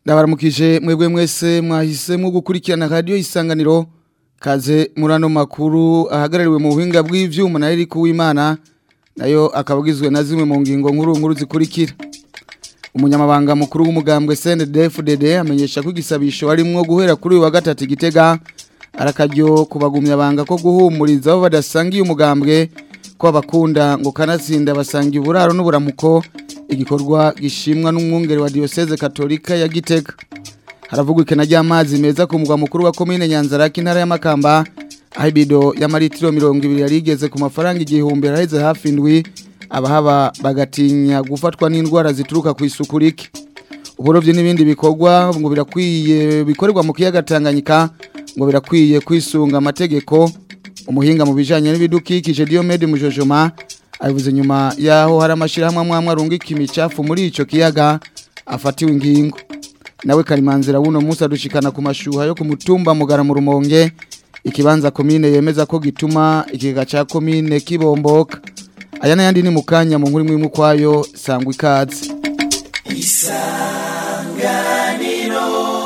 ndabaramukije mwebwe mwese mwahisemo gukurikirana radio isanganiro kaze murano makuru ahagarariwe mu buhinga bw'ivyuma na Eric Uwimana nayo akabagizwe na zimwe mu ngingo nkuru nkuru zikurikira umunyamabanga mukuru w'umugambwe CNDD-FDD amenyesha ko igisabisho arimwo guhera kuri uyu wa gatatu igitega arakaryo kubagumya banga ko guhumuriza abo badasangiye umugambwe ko abakunda ngo kanatsinda basangiye uburaro n'uburamuko igikorwa gishimwa n'umwungere wa diocese katolika ya Gitega haravugwa ikena ry'amazi meza ku mugwa mukuru wa komine Nyanzarake intara ya Makamba aho ibido y'amaritiro 200 yari igeze ku mafaranga igihumbi araheze hafi indwi abahaba bagatinya gufatwa n'indwara zituruka ku isuku rike uburovyi n'ibindi bikorwa ngo birakwiye bikorerwa mu kiyaga Tanganyika ngo birakwiye kwisunga amategeko umuhinga mu bijanye n'ibidukikije Diomede Mujojoma abivuze nyuma yaho hari amashirahamwe amwe arungika imicafu muri ico kiyaga afatiwe ingingo nawe karimanzira wuno musi adushikana ku mashuha yo ku mutumba mugara mu rumonge ikibanza komine yemeza ko gituma ikigega ca komine kibomboka aya n'ayandi ni mu kanya mu nkuru imwe kwayo sangwa ikaze isanganiro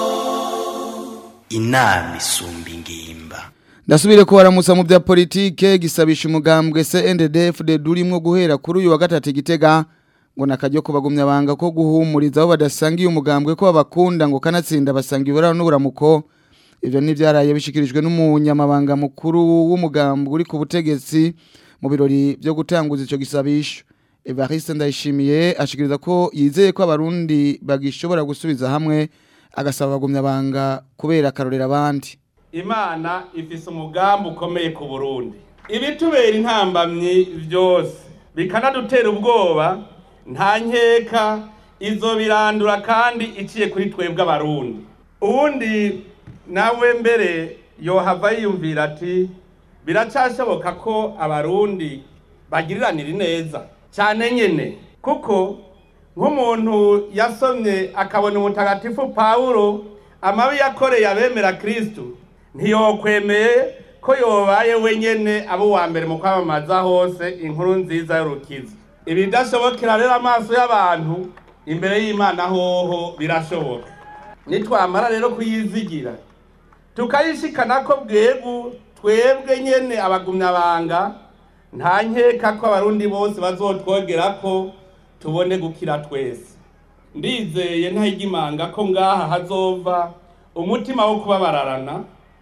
inama isumba ingimba ndasubire ko waramutsa mu bya politike gisabisha umugambwe CNDD-FDD durimo guhera kuri uyu wa gatatu igitega ngo nakajyo kubagumya banga ko guhumuriza abo badasangiye umugambwe ko abakunda ngo kanatsinda basanga iburaro n'uburamuko ivyo nivyaraye bishikirijwe n'umunyamabanga mukuru w'umugambwe uri ku butegetsi mu birori byo gutanguza ico gisabisho Evariste Ndayishimiye ashikiriza ko yizeye ko abarundi bagishobora gusubiza hamwe agasaba bagumya banga kubera akarorera abandi imana ifise umugambi ukomeye ku burundi ibitubera intambamyi byose bikanadutera ubwoba nta nkeka izo birandura kandi iciye kuri twebwe abarundi ubundi nawe mbere yohava yiyumvira ati biracashoboka ko abarundi bagiriranira neza cyane nyine kuko nk'umuntu yasomye akabona umutagatifu pawulo amabi yakoreye abemera kirisitu ntiyokwemeye ko yobaye wenyene abo wa mbere mu kwamamaza hose inkuru nziza y'urukiza ibidashobokera rero amaso y'abantu imbere y'imana hoho birashoboka nitwamara rero kuyizigira tukayishikana ko bwegu twebwe nyene abagumyabanga nta nkeka ko abarundi bose bazotwogera ko tubone gukira twese ndizeye ntayigimanga ko ngaha hazova umutima wo kubabararana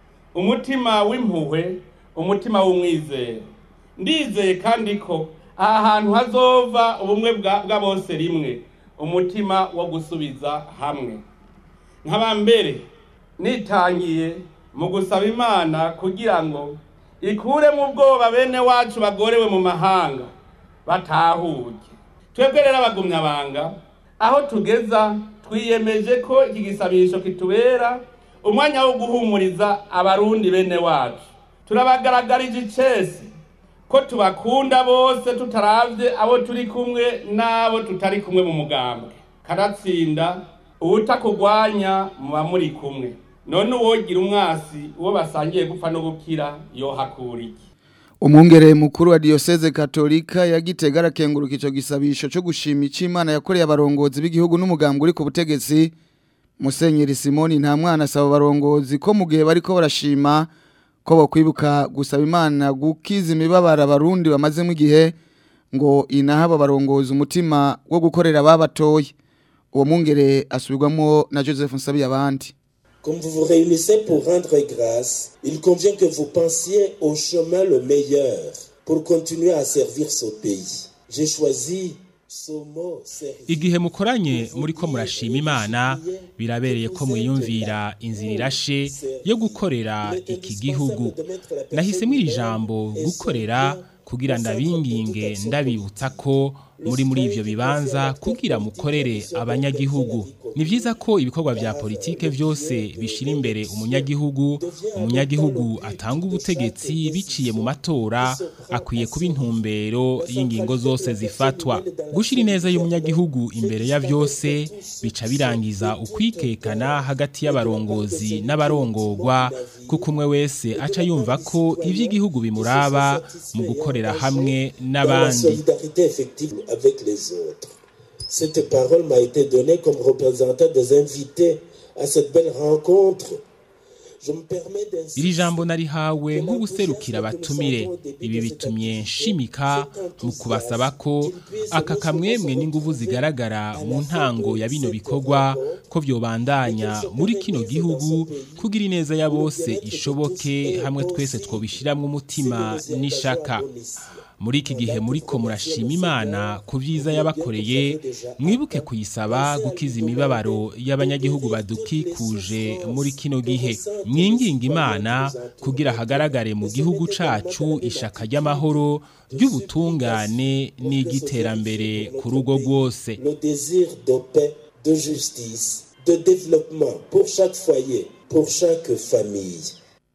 umutima w'impuhwe umutima w'umwizero ndizeye kandi ko aha hantu hazova ubumwe bwa bose rimwe umutima wo gusubiza hamwe nkaba mbere nitangiye mu gusaba imana kugira ngo ikure mu bwoba bene wacu bagorewe mu mahanga batahuye twebwe rero abagumyabanga aho tugeza twiyemeje ko iki gisabisho kitubera umwanya wo guhumuriza abarundi bene wacu turabagaragarije icese ko tubakunda bose tutaravye abo turi kumwe n'abo tutari kumwe mu mugambwe karatsinda uwutakugwanya muba muri kumwe none uwogira umwasi uwo basangiye gupfa no gukira yohakura iki umwungere mukuru wa diocese katolika ya Gitega arakenguruka ico gisabisho cyo gushima icimana yakoreye abarongozi b'igihugu n'umugambwe uri ku butegetsi Musenyeri Simoni nta mwana asaba abarongozi ko mu gihe bariko barashima ko bakwibuka gusaba Imana gukiza imibabara abarundi bamazemo igihe ngo inahaba barongozi umutima wo gukorera babatoye uwo mwungere asubirwamo na Joseph Nsabiye abandi Comme vous vous réunissez pour rendre grâce, il convient que vous pensiez au chemin le meilleur pour continuer à servir ce pays. J'ai choisi igihe mukoranye muri ko murashima imana birabereye ko mwiyumvira inzira irashe yo gukorera iki gihugu nahisemo iri jambo gukorera kugira ndabinginge ndabibutsa ko muri muri ivyo bibanza kugira mukorere abanyagihugu ni vyiza ko ibikorwa vya politike vyose bishira imbere umunyagihugu umunyagihugu atanga ubutegetsi biciye mu matora akwiye kuba intumbero y'ingingo zose zifatwa gushira ineza y'umunyagihugu imbere ya vyose bica birangiza ukwikekana hagati y'abarongozi n'abarongorwa kuko umwe wese aca yumva ko ivy'igihugu bimuraba mu gukorera hamwe n'abandi solidarité effective avec les autres. Cette parole m'a été donnée comme représentant des invités à cette belle rencontre. Je me permets d'insister iri jambo narihawe nk'ubuserukira abatumire ibi bitumye nshimika mu kubasaba ko aka kamwemwe n'inguvu zigaragara mu ntango ya bino bikorwa ko vyobandanya muri kino gihugu kugira ineza ya bose ishoboke hamwe twese twobishiramwo umutima n'ishaka muri iki gihe muriko murashima imana ku byiza yabakoreye mwibuke kuyisaba gukiza imibabaro y'abanyagihugu badukikuje muri kino gihe mwinginga imana kugira hagaragare mu gihugu cacu ishaka ry'amahoro ry'ubutungane n'igiterambere ku rugo rwose le désir de paix, de justice, de développement pour chaque foyer, pour chaque famille.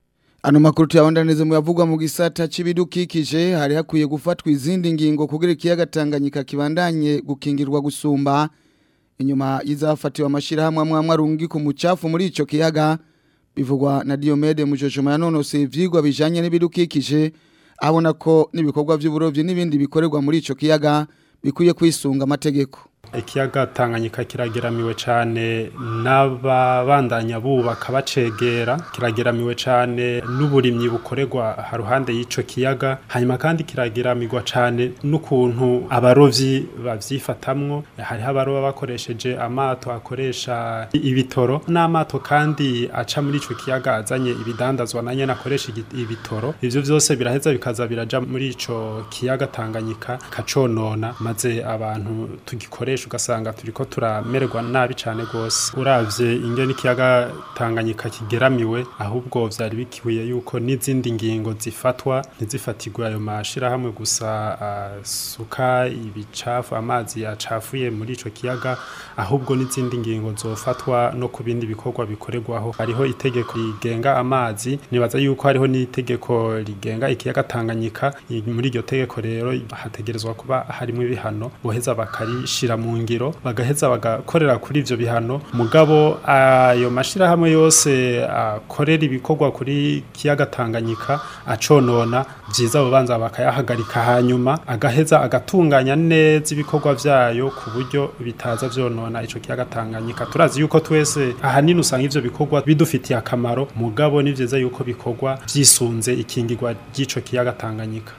Ano makuru tuyabandaniza mu yavugwa mu gisata c'ibidukikije hari hakwiye gufatwa izindi ngingo kugira ikiyaga Tanganyika kibandanye gukingirwa gusumba inyuma y'izafatiwe amashirahamwe amwe amwe arungi ku mucafu muri ico kiyaga bivugwa na Diomede Mujojoma yanonose ivyigwa bijanye n'ibidukikije abona ko n'ibikorwa vy'uburovyi n'ibindi bikorerwa muri ico kiyaga bikwiye kwisunga amategeko ikiyaga tanganyika kirageramiwe cyane n'ababandanya bubaka bacegera kirageramiwe cyane n'uburimyi bukorerwa haruhande y'icyo kiyaga hanyuma kandi kirageramirwa cyane n'ukuntu abarovyi babyifatamwo hariho abaroba bakoresheje amato akoresha ibitoro n'amato kandi aca muri icyo kiyaga azanye ibidandazwa na nyene akoresha igi- ibitoro ivyo vyose biraheza bikaza biraja muri ico kiyaga tanganyika kaconona maze abantu tugikoresha ugasanga turiko turamererwa nabi cane gose uravye ingene ikiyaga tanganyika kigeramiwe ahubwo vyari bikwiye yuko n'izindi ngingo zifatwa ntizifatirwe ayo mashirahamwe gusa asuka ibicafu amazi yacafuye muri ico kiyaga ahubwo n'izindi ngingo zofatwa no ku bindi bikorwa bikorerwaho hariho itegeko rigenga amazi nibaza yuko hariho n'itegeko rigenga ikiyaga Tanganyika I- muri iryo tegeko rero hategerezwa kuba harimo ibihano boheza bakarishira mu ngiro bagaheza bagakorera kuri ivyo bihano mugabo ayo mashirahamwe yose akorera ibikorwa kuri kiyaga Tanganyika aconona vyiza bobanza bakayahagarika hanyuma agaheza agatunganya neza ibikorwa vyayo ku buryo bitaza vyonona ico kiyaga Tanganyika turazi yuko twese ahanini usanga ivyo bikorwa bidufitiye akamaro mugabo ni vyiza yuko bikorwa vyisunze ikingirwa ry'ico kiyaga Tanganyika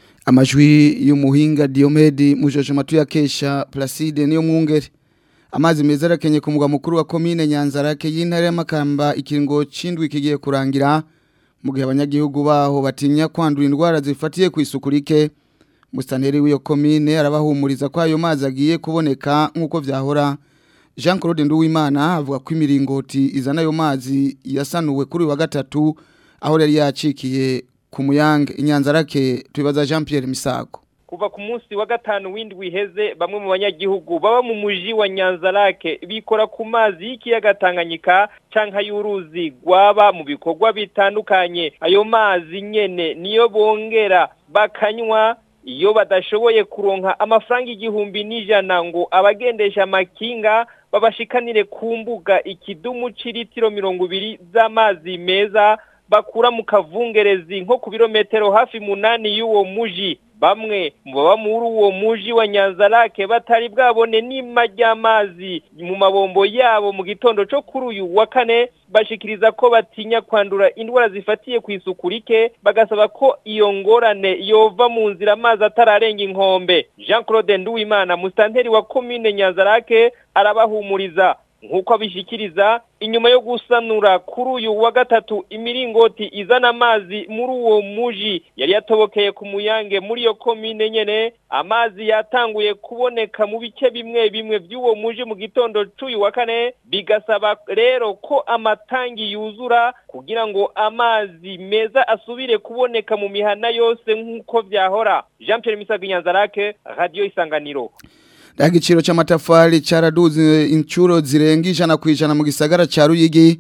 amajwi y'umuhinga Diomede Mujojoma tuyakesha Placide niyo mwungere amazi meza arakenye ku mugwa mukuru wa komine Nyanzarake y'intare y'amakamba ikiringo cindwi kigiye kurangira mu gihe abanyagihugu baho batinya kwandura indwara zifatiye ku isuku rike mustaneri w'iyo komine arabahumuriza ko ayo mazi agiye kuboneka nk'uko vyahora Jean Claude Nduwimana avuga ko imiringoti izana ayo mazi yasanuwe kuri uyu wa gatatu aho yari yacikiye ku muyange inyanzarake tubibaza Jean Pierre Misago kuva ku munsi wa gatanu w'indwi iheze bamwe mu banyagihugu baba mu muji wa Nyanzarake bikora ku mazi y'ikiyaga Tanganyika canka y'uruzi rwaba mu bikorwa bitandukanye ayo mazi nyene niyo bongera bakanywa iyo badashoboye kuronka amafaranga igihumbi n'ijana ngo abagendesha amakinga babashikanire ku mbuga ikidumu c'iritiro mirongo ibiri z'amazi meza bakura mu kavungerezi nko ku birometero hafi munani y'uwo muji bamwe mu baba muri uwo muji wa Nyanzarake batari bwabone n'ima ry'amazi mu mabombo yabo mu gitondo cyo kuri uyu wa kane bashikiriza ko batinya kwandura indwara zifatiye ku isuku rike bagasaba ko iyo ngorane yova mu nzira amazi atararenga inkombe Jean Claude Nduwimana mustanteri wa commune Nyanzarake arabahumuriza nk'uko abishikiriza inyuma yo gusanura kuri uyu wa gatatu imiringoti izana amazi muri uwo muji yari yatobokeye ku muyange muri iyo komine nyene amazi yatanguye kuboneka mu bice bimwe bimwe by'uwo muji mu gitondo c'uyu wa kane bigasaba rero ko amatangi yuzura kugira ngo amazi meza asubire kuboneka mu mihana yose nk'uko vyahora Jean Pierre Misago Nyanzarake Radio Isanganiro Igiciro c'amatafari caraduze incuro zirenga ijana ku ijana mu gisagara ca Ruyigi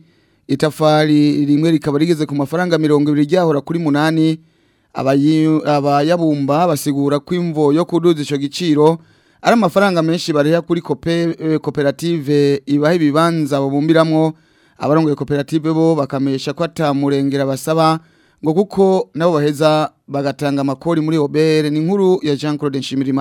itafari rimwe rikaba rigeze ku mafaranga 200 ryahora kuri munani abayi- abayabumba basigura ko imvo yo kuduza ico giciro ari amafaranga menshi bariha kuri kope, eh, koperative ibaha ibibanza babumbiramwo abarongoye koperative bo bakamesha ko atamurengera basaba ngo kuko nabo baheza bagatanga amakori muri obere ni inkuru ya Jean Claude Nshimirimana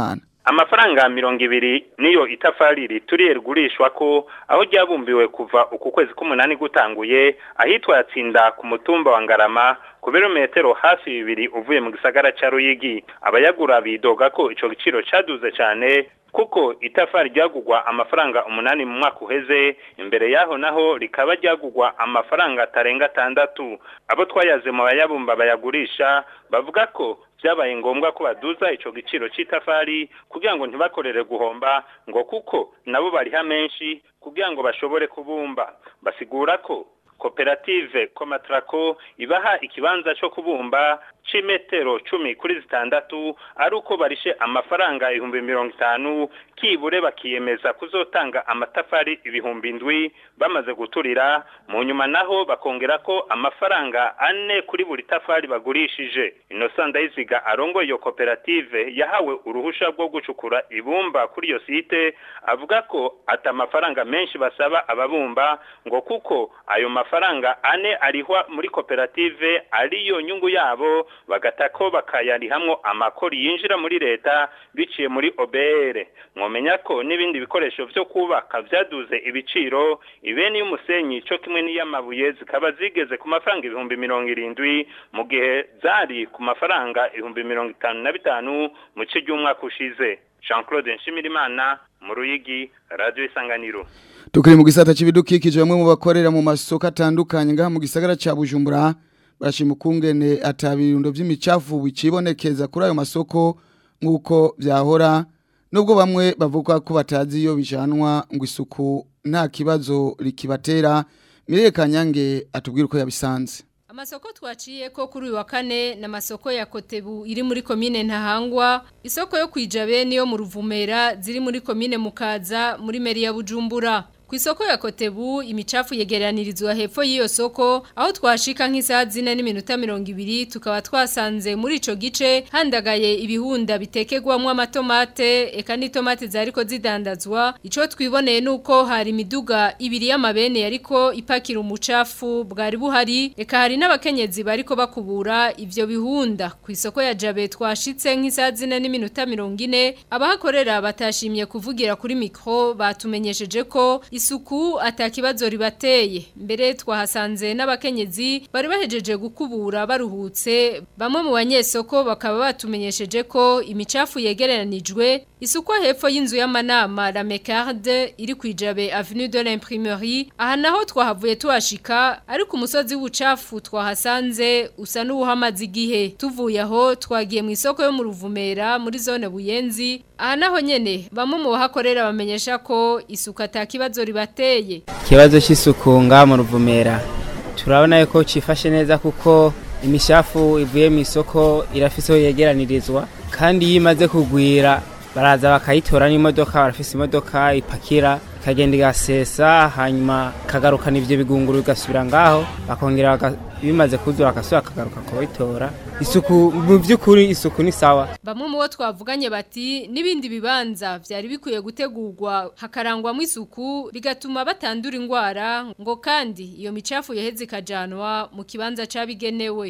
amafaranga mirongo ibiri niyo itafari rituriye rigurishwa ko aho ryabumbiwe kuva uku kwezi k'umunani gutanguye ahitwa yatsinda ku mutumba wa ngarama ku birometero hafi bibiri uvuye mu gisagara ca ruyigi abayagura bidoga ko ico giciro caduze cane kuko itafari ryagugwa amafaranga umunani mu mwaka uheze imbere yaho naho rikaba ryagugwa amafaranga atarenga atandatu abo twayaze mu bayabumba bayagurisha bavuga ko byabaye ngombwa ko baduza ico giciro c'itafari kugira ngo ntibakorere guhomba ngo kuko nabo bariha menshi kugira ngo bashobore kubumba basigura ko koperative komatrako ibaha ikibanza cyo kubumba c'imetero cumi kuri zitandatu ari uko barishe amafaranga ibihumbi mirongo itanu kibure bakiyemeza kuzotanga amatafari ibihumbi indwi bamaze guturira mu nyuma naho bakongera ko amafaranga ane kuri buri tafari bagurishije Innocent Ndayiziga arongoye iyo koperative yahawe uruhusha rwo gucukura ibumba kuri iyo site avuga ko ata amafaranga menshi basaba ababumba ngo kuko ayo mafaranga ane arihwa muri koperative ariyo nyungu yabo bagatako bakayarihamwo amakori yinjira muri leta biciye muri OBR mwomenya ko n'ibindi bikoresho vyo kubaka vyaduze ibiciro ibeni y'umusenyi co kimwe n'iyamabuye zikaba zigeze ku mafaranga ibihumbi mirongo irindwi mu gihe zari ku mafaranga ibihumbi mirongo itanu na bitanu mu ci ry'umwaka ushize Jean Claude Nshimirimana mu Ruyigi Radio Isanganiro Tukiri mu gisata c'ibidukikije bamwe mu bakorera mu masoko atandukanye ngaha mu gisagara ca Bujumbura barashima ukungene atabirundo vy'imicafu bicibonekeza kuri ayo masoko nk'uko vyahora nubwo bamwe bavuga ko batazi iyo bijanwa ngo isuku nta kibazo rikibatera Mireye Kanyange atubwira uko yabisanze Amasoko twaciye ko kuri uyu wa kane na masoko ya Kotebu iri muri komine Ntahangwa isoko yo kwijabe niyo mu Ruvumera ziri muri komine Mukaza muri meri ya Bujumbura ku isoko ya Kotebu imicafu yegeranirizwa hepfo y'iyo soko aho twashika nk'isaha zine n'iminota mirongo ibiri tukaba twasanze muri ico gice handagaye ibihunda bitekegwamwo amatomate eka n'itomate zariko zidandazwa ico twiboneye nuko hari imiduga ibiri y'amabene yariko ipakira umucafu bwari buhari eka hari n'abakenyezi bariko bakubura ivyo bihunda ku isoko ya Jabe twashitse nk'isaha zine n'iminota mirongo ine abahakorera batashimye kuvugira kuri mikro batumenyesheje ko isuku atakibazo ribateye mbere twahasanze n'abakenyezi bari bahejeje gukubura baruhutse bamwe mu banyesoko bakaba batumenyesheje ko imicafu yegeranijwe isuku hepfo y'inzu y'amanama la Mecarde iri kwijabe avenue de l'imprimerie aha naho twahavuye tuhashika ariko umusozi w'ubucafu twahasanze usa n'uwuhamaze igihe tuvuye aho twagiye mu isoko yo mu Ruvumera muri zone Buyenzi aha naho nyene bamwe mu bahakorera bamenyesha ko isuku atakibazo ribateye ikibazo cy'isuku ngaha mu ruvumera turabona yuko cifashe neza kuko imishafu ivuye mu isoko irafise aho yegeranirizwa kandi iyo imaze kugwira baraza bakayitora n'imodoka barafise imodoka ipakira ikagenda igasesa hanyuma kagarukana ivyo bigunguru bigasubira ngaho bakongera baka- bimaze kuzura akasubira akagaruka kubitora isuku mu vy'ukuri isuku ni sawa Bamwe mu bo twavuganye bati n'ibindi bibanza vyari bikwiye gutegurwa hakarangwamo isuku bigatuma batandura ingwara ngo kandi iyo micafu yaheze ikajanwa mu kibanza cabigenewe.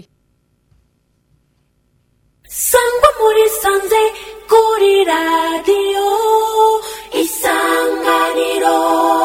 sangwa muri sanze kuri radiyo isanganiro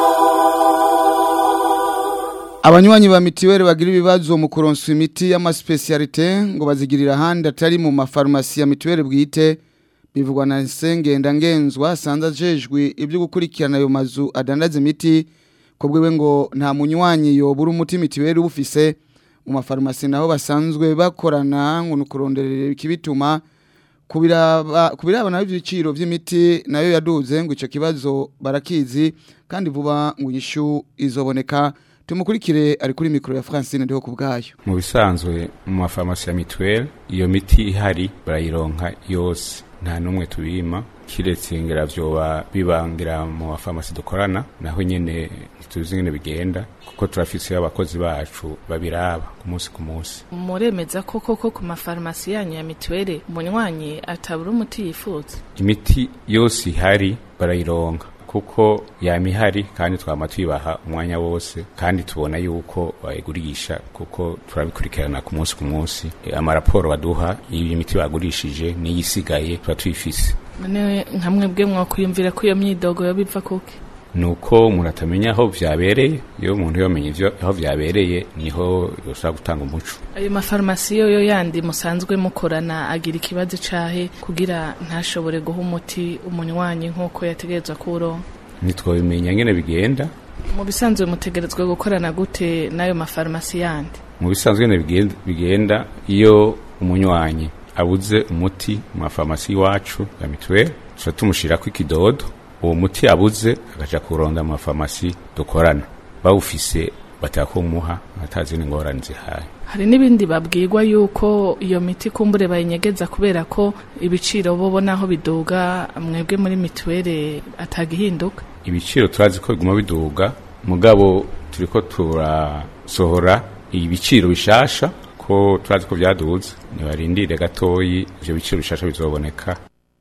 Abanywanyi ba mitiweli bagira ibibazo mu kuronsa imiti y'amaspecialite ngo bazigirira ahandi atari mu mafarumasi ya mitiweli bwite bivugwa na Sengenda ngenzwa sanza ajejwe ibyo gukurikirana ayo mazu adandaza imiti kubwiwe ngo nta munywanyi yobura umuti mitiweli ubufise mu mafarumasi naho basanzwe bakorana ngo nukuronderera ikibituma kubiraba kubiraba nayo ibiciro by'imiti nayo yaduze ngo ico kibazo barakizi kandi vuba ngo inyishu izoboneka tumukurikire ari kuri mikoro ya Francine ndiho kubgayo mu bisanzwe mu mafarumasi ya mituweli iyo miti ihari barayironka yose nta n'umwe tubima kiretse ngira vyoba bibangira mu mafarumasi dukorana naho nyene ntituzi ngene bigenda kuko turafise abakozi bacu babiraba ku munsi ku munsi muremeza ko koko ku mafarumasi yanyu ya mituweli umunywanyi atabura umuti yifuza imiti yose ihari barayironka kuko yama ihari kandi twama tuyibaha umwanya wose kandi tubona yuko bayigurisha kuko turabikurikirana ku munsi ku munsi E, amaraporo baduha y'imiti bagurishije n'iyisigaye tuba tuyifise none nka mwebwe mwakwiyumvira ko iyo myidogo yo biva kuki nuko umuntu atamenya aho vyabereye iyo umuntu yomenya ivyo aho vyabereye niho yoshobora gutanga umuco ayo mafarumasi yo yo yandi musanzwe mukorana agira ikibazo cahe kugira ntashobore guha umuti umunywanyi nk'uko yategerezwa kuwuronka ntitwabimenya ngene bigenda mu bisanzwe mutegerezwa gukorana gute n'ayo mafarumasi yandi mu bisanzwe ngene bigenda, bigenda iyo umunywanyi abuze umuti mu mafarumasi iwacu ya mituweli tuca tumushirako ikidodo uwo muti abuze agaca kuronda mu mafarumasi dukorana bawufise batakumuha atazi n'ingorane zihaye hari n'ibindi babwirwa yuko iyo miti kumbure bayinyegeza kubera ko ibiciro bobo naho biduga mwebwe muri mituweli atagihinduka ibiciro turazi ko biguma biduga mugabo turiko turasohora ibiciro bishasha ko turazi ko vyaduze nibarindire gatoyi ivyo biciro bishasha bizoboneka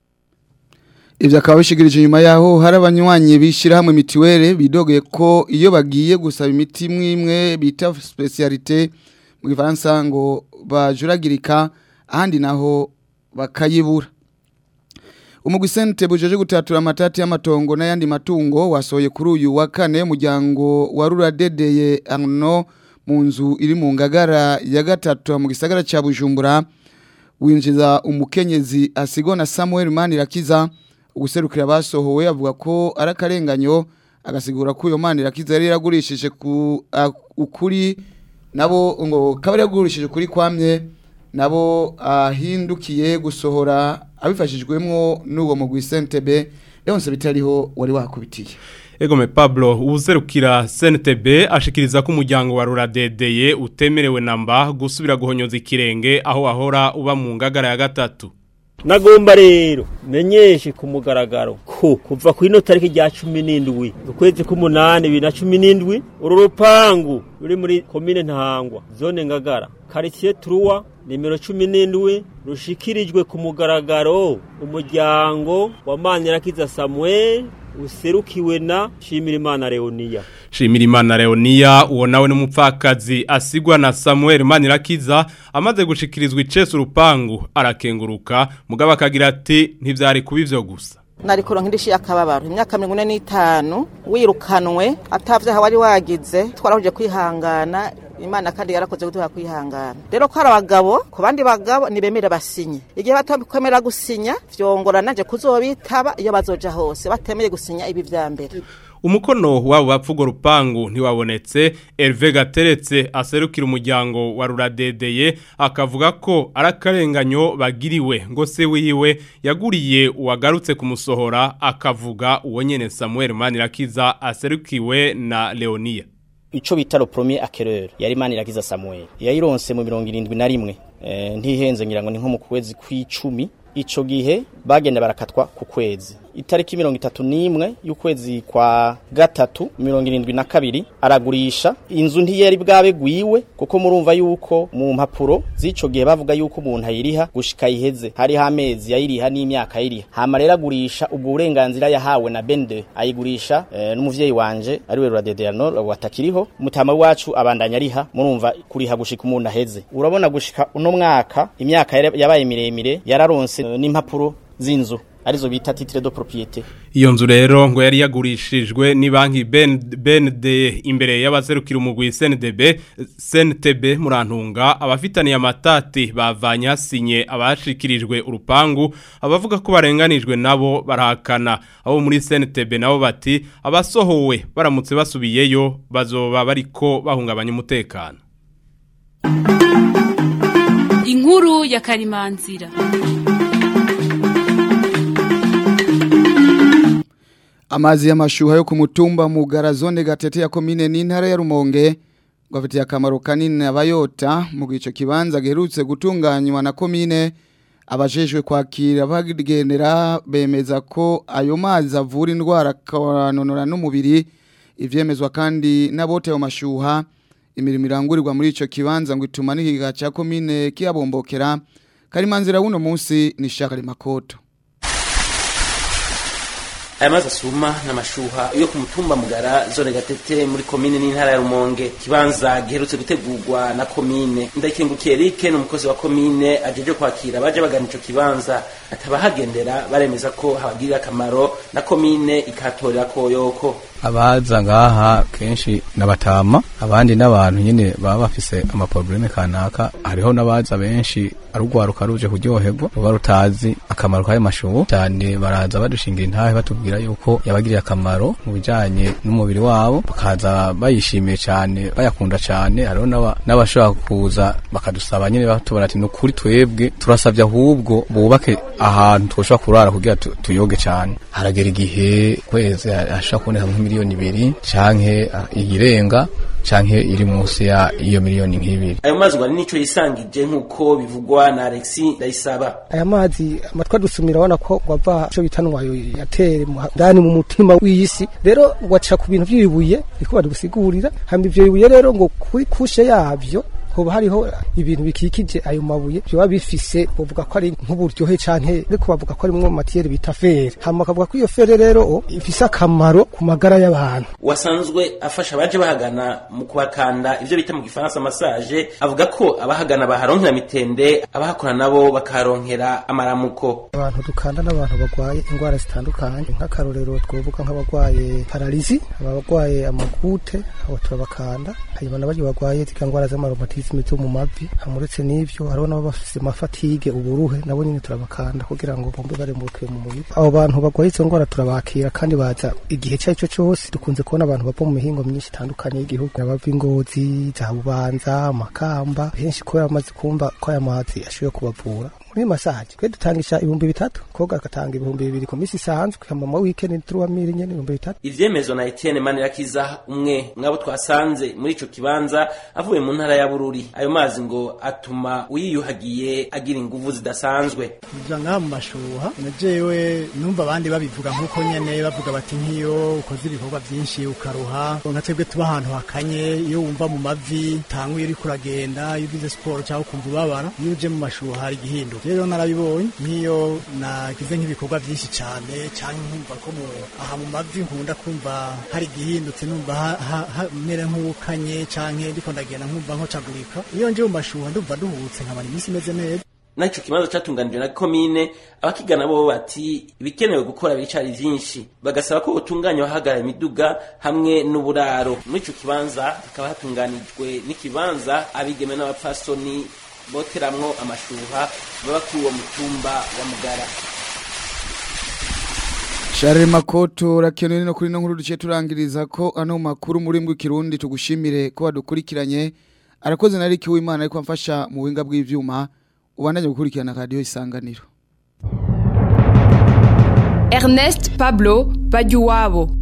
Ivyo akaba bishigirije inyuma yaho hari abanywanyi bishira hamwe mitiwere bidogeye ko iyo bagiye gusaba imiti imwe imwe bita specialité mu Gifaransa ngo bajuragirika ahandi naho bakayibura. Umugwi sente bujeje gutatura amatati y'amatongo n'ayandi matungo wasohoye kuri uyu wa kane umuryango wa Ruradedeye Arno mu nzu iri mu ngagara ya gatatu mu gisagara ca Bujumbura winjiza umukenyezi asigwa na Samuel Manirakiza uguserukira basohowe avuga ko ari akarenganyo agasigura ko iyo Manirakiza yari yaragurishije ku a- ukuri nabo ngo kabari yagurishije kuri kwamye nabo ahindukiye gusohora abifashijwemo n'uwo mugwi Sentebe yonse bitariho wari wakubitiye Egome Pablo uwuserukira CNTB ashikiriza ko umuryango wa Ruradedeye utemerewe namba gusubira guhonyoza ikirenge aho wahora uba mu ngagara ya gatatu. nagomba rero menyeshe ku mugaragaro ko kuva ku ino tariki rya cumi n'indwi ukwezi k'umunani bibiri na cumi n'indwi uru rupangu ruri muri komine ntahangwa zone ngagara karitsiye turuwa nimero cumi n'indwi rushikirijwe ku mugaragaro umuryango wa manirakiza samuel userukiwe na shimirimana leoniya Shimirimana Leonia uwo nawe n'umupfakazi asigwa na Samuel Manirakiza amaze gushikirizwa icesu rupangu arakenguruka mugabo akagira ati ntivyari kuba ivyo gusa. nari kuronka indishi y'akababaro imyaka mirongo ine n'itanu wirukanwe atavyaha wari wagize twarahuje kwihangana imana kandi yarakoze kuduha kwihangana rero ko hari abagabo ku bandi bagabo ntibemere basinye igihe batakwemera gusinya vyongora nanje kuzobitaba iyo bazoja hose batemeye gusinya ibi vya mbere Umukono wabo bapfugo rupangu ntiwabonetse Hervé Gateretse aserukira umuryango wa Ruradedeye akavuga ko arakarenganyo bagiriwe ngo se wiwe yaguriye uwagarutse kumusohora akavuga uwo nyene Samuel Manirakiza aserukiwe na Leonia. ico bita le premier acquéreur yari Manirakiza Samuel yayironse mu 71 eh ntihenze ngira ngo ni nko mu kwezi kw'icumi ico gihe bagenda barakatwa ku kwezi itariki mirongo itatu n'imwe y'ukwezi kwa gatatu mirongo irindwi na kabiri aragurisha inzu ntiyari bwabe gwiwe kuko murumva yuko mu mpapuro z'ico gihe bavuga yuko umuntu ayiriha gushika iheze hariho amezi yayiriha n'imyaka ayiriha hama rero agurisha ubwo burenganzira yahawe na bende ayigurisha eh, n'umuvyeyi wanje ariwe Ruradedeyano watakiriho mutama wacu abandanya ariha murumva kuriha gushika umuntu aheze urabona gushika uno mwaka imyaka yari- yabaye miremire yararonse eh, n'impapuro z'inzu arizo bita titre de propriété Iyo nzu rero ngo yari yagurishijwe ni banki Ben BND imbere y'abaserukira umugwi CNDB CNTB murantunga abafitaniye amatati bavanye hasinye abashikirijwe urupangu abavuga ko barenganijwe nabo barahakana abo muri CNTB nabo bati abasohowe baramutse basubiyeyo bazoba bariko bahungabanya umutekano inkuru ya karimanzira Amazi y'amashuha yo ku mutumba mu garazone gatete ya komine n'intara ya Rumonge ngo afitiye akamaro kanini abayota mu gico kibanza giherutse gutunganywa na komine abajejwe kwakira bagendera bemeza ko ayo mazi avura indwara akanonora n'umubiri ivyemezwa kandi n'abote ayo mashuha imirimo irangurirwa muri ico kibanza ngo ituma n'ikiga ca komine kiyabombokera karimanzira wuno munsi ni Charles Makoto aya mazi asuma n'amashuha yo ku mutumba mugara zone gatete muri komine n'intara ya rumonge kibanza giherutse gutegurwa na komine ndakengukiye Eric ni umukozi wa komine ajeje kwakira baje bagana ico kibanza atabahagendera baremeza ko habagirira akamaro na komine ikatorera koyoko abaza ngaha kenshi nabatama abandi n'abantu nyine baba bafise amaprobleme kanaka hariho n'abaza benshi arugwaruka ruje kuryoherwa ruba rutazi akamaro k'ayo mashubu cyane baraza badushingira intahe batubwira yuko yabagiriye akamaro mu bijanye n'umubiri wabo bakaza bayishimiye cyane bayakunda cyane hariho n'abashobora kuza bakadusaba nyine batubara ati nukuri twebwe turasabye ahubwo bubake ahantu twoshobora kurara kugira tuyoge cyane haragera igihe kwezi hashobora kuboneka nk'imiliyoni ibiri canke iyirenga canke iri munsi ya iyo miliyoni nk'ibiri ayo mazi ngo nico yisangije nk'uko bivugwa na Alexis Ndayisaba aya mazi amatwa dusumira wana ko wava cyo bitanwa yatere ndani mu mutima w'isi rero waca ku bintu by'ibibuye biko badusigurira hamba ivyo bibuye rero ngo kuri kushe yavyo hoba hariho ibintu bikikije ayo mabuye byoba bifise bavuga ko ari nk'uburyohe canke ariko bavuga ko arimwo matiyeri bita fere hama bakavuga ko iyo fere rero ifise akamaro ku magara y'abantu wasanzwe afasha abaje bahagana mu kubakanda ivyo bita mu gifaransa massage avuga ko abahagana baharonkera mitende abahakora nabo bakaronkera amaramuko abantu dukanda n'abantu bagwaye indwara zitandukanye nk'akarorero twovuga nk'abagwaye paralizi abagwaye amagute abo turabakanda hanyuma n'abaje bagwaye zika ndwara z'amaromatisme zo mu mavi hamuretse n'ivyo hariho nabo bafise amafatige uburuhe nabo nyine turabakanda kugira ngo bombe barembukiwe mu mubiri abo bantu bagwaye izo ndwara turabakira kandi baza igihe icyo ari cyo cyose dukunze kubona abantu bava mu mihingo myinshi itandukanye y'igihugu abava ingozi za bubanza amakamba henshi kubera bamaze kumva ko aya mazi ashoboye kubavura muri masaje twe dutangisha ibihumbi bitatu koga agatanga ibihumbi bibiri ku minsi isanzwe hama weekend turuwa miri nyene ibihumbi bitatu ivyemezwa na Etienne Manirakiza umwe mwabo twasanze muri ico kibanza avuye mu ntara ya Bururi ayo mazi ngo atuma uyiyuhagiye agira inguvu zidasanzwe kuja ngaha mu mashuha najewe numva abandi babivuga nk'uko nyene bavuga bati nk'iyo ukoze ibikorwa vyinshi ukaruha nka twebwe tuba ahantu hakanye iyo wumva mu mavi tanguye uriko uragenda iyo ugize siporo cyangwa ukumva ubabara iyo uje mu mashuha hari igihinduka rero narabibonye nk'iyo nagize nk'ibikorwa byinshi cyane cyangwa nkumva ko mu aha mu mavi nkunda kumva hari igihindutse numva hamera nk'uwukanye cyangwa ndiko ndagenda nkumva nkocagurika iyo nje mu mashuha ndumva duhutse nkabana iminsi imeze neza naco kibanza catunganijwe na komine abakigana bo bati ibikenewe gukora biricari vyinshi bagasaba ko utunganya abahagarara imiduga hamwe n'uburaro muri ico kibanza hakaba hatunganijwe n'ikibanza abigeme n'abapfasoni boteramwo amashuha baba kuri uwo mutumba wa mugara Share makoto rakenwe no kuri no nkuru duce turangiriza ko ano makuru muri mbwe kirundi tugushimire ko badukurikiranye arakoze na Rick w'Imana ariko amfasha mu winga bw'ivyuma ubandanye gukurikirana radio isanganiro Ernest Pablo Bajuwabo